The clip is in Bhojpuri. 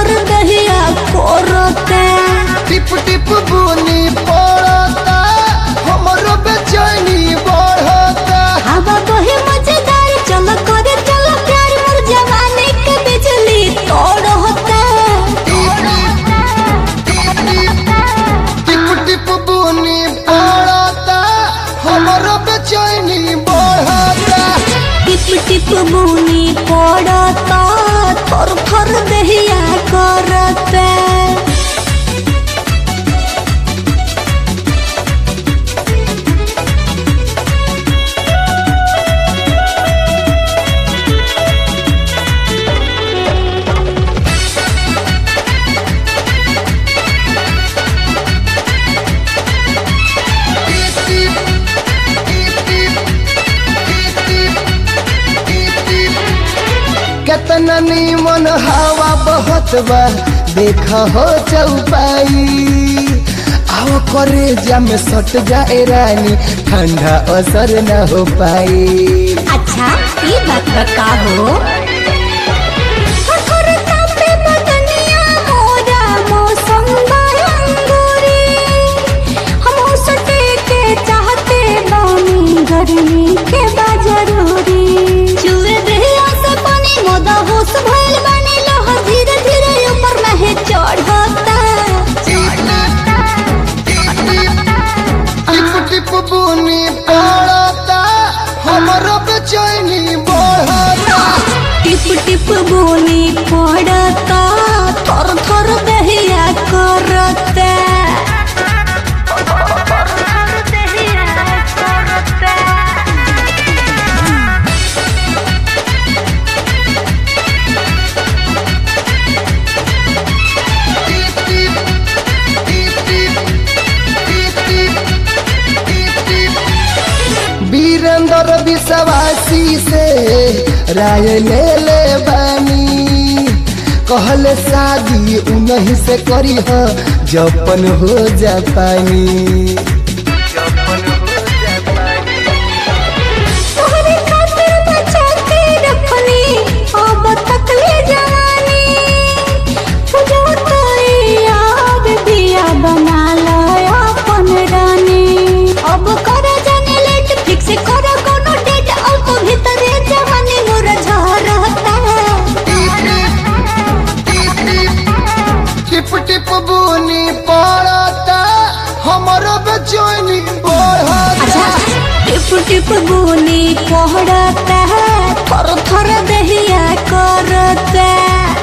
थर दहिया कोरते टिप टिप बुनी पड़ता हमरो बेचैनी बढ़ता हवा बहे मजेदार चल करे चल प्यार मोर जवानी के बिजली तोड़ होता टिप टिप बुनी पड़ता हमरो बेचैनी बढ़ता टिप टिप बुनी पड़ता थर थर दहिया करते टिप टिप टिप टिप टिप टिप टिप केतना नीमन हवा बहत बा देख हो चौपाई आओ करे जा में सट जाए रानी ठंडा असर न हो पाई अच्छा ये बात का हो हर तापे बदनिया मोरा मौसम अंगूरी हम सटे के चाहते बानी गर्मी के बा जरूरी चूहे देहिया से पानी मोदा होश भइल बानी लोह धीरे धीरे ऊपर में चढ़ता टिप टिप बुनी पड़ता हमरो बेचैनी बढ़ता टिप टिप बोनी पड़ता थर थर दहिया करता टिप टिप टिप टिप टिप टिप टिप टिप वीरेंद्र विश्वासी से राय ले ले बानी कहले शादी उन्हीं से करी हो जपन हो जा पानी तोहरे खातिर बचा के रखनी अब तक ले जवानी पूजा तो याद दिया बना लो अपन रानी अब कर जाने लेट फिक्स कर कोनो डेट अब तो भीतरे जवानी मोर झरता टिप टिप बुनी पड़ता हमरो बेचैनी बढ़ता अच्छा टिप टिप बुनी पड़ता थर थर दहिया करता